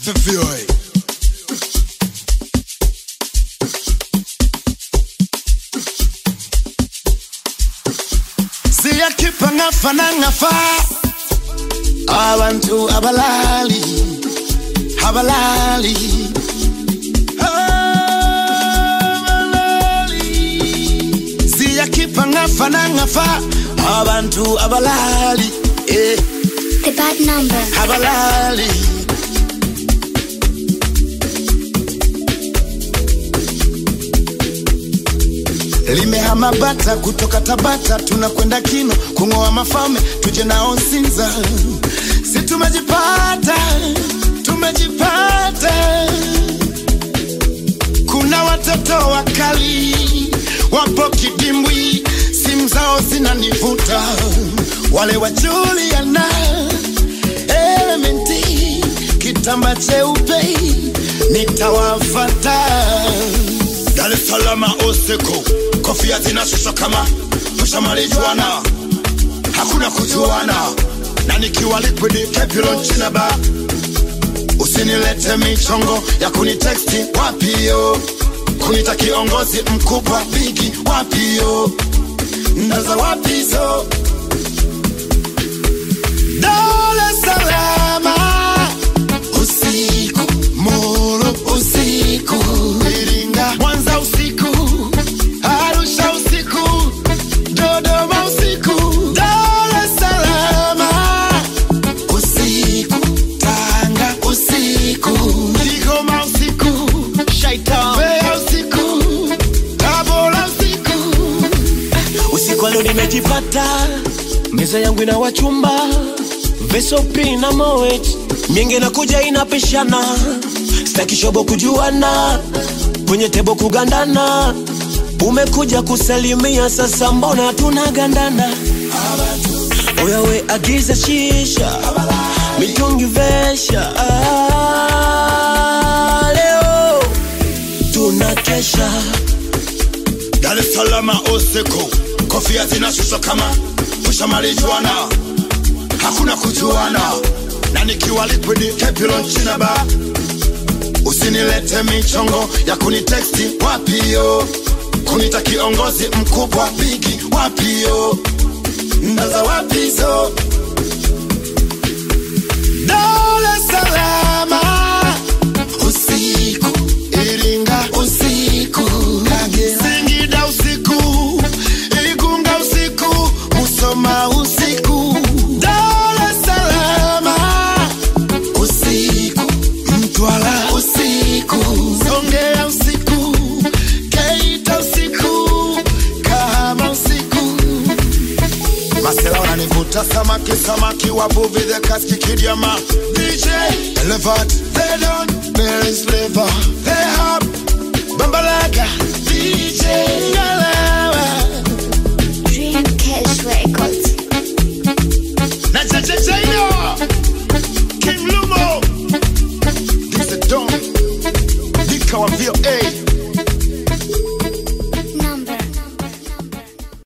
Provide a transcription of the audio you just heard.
Vivioi. siyakhipha ngafa nangafa abantu abalali abalali abalali siyakhipha ngafa nangafa abantu abalali eh The bad number. abalali limehama bata kutoka Tabata tunakwenda Kino kung'oa mafalme tuje nao Sinza, si tumejipata, tumejipata. Kuna watoto wakali wapo kidimbwi, simu zao zinanivuta, wale wa Juliana Elementi, kitamba cheupe nitawafata. Dar es Salaam usiku, kofia zinashusha kama tushamalijuana, hakuna kujuana, na nikiwa liquid kepilo nchina ba usinilete michongo ya kuniteksti wapio, kunita kiongozi mkubwa bigi wapio, ndaza wapizo Dar es Salaam usiku, Moro usiku, Iringa, Mwanza usiku, Arusha usiku, Dodoma usiku, Dar es Salaam usiku, Tanga usiku, Kigoma usiku, Shaita Mbeya usiku, Tabora usiku. usiku wa leo nimejipata, meza yangu ina wachumba vesopi na moet mienge na kuja inapishana, staki shobo kujuana, kwenye tebo kugandana, umekuja kusalimia, sasa mbona tunagandana? Oya we agiza shisha, mitungi vesha, ah, leo tunakesha Dar es Salaam usiku, kofia zinashusha kama tushamalijuana, hakuna kujuana, na nikiwa liquid kepilo nchina ba usinilete michongo ya kuniteksti wapio, kunita kiongozi mkubwa bigi wapio, ndaza wapizo Dar es Salaam usiku, Iringa usiku, Kagera, Singida usiku, Igunga usiku, Musoma usiku, Dar es Salaam usiku, Mtwara usiku, Songea usiku, Geita usiku, Kahama usiku. Masela wananivuta samaki samaki wavuvi the kaski kidiama DJ Elevate they don't Mary's liver they hop Bambalaga DJ Ngalawa Dream Cash Records. na Jajajaino King Lumo This the Don Dika wa VOA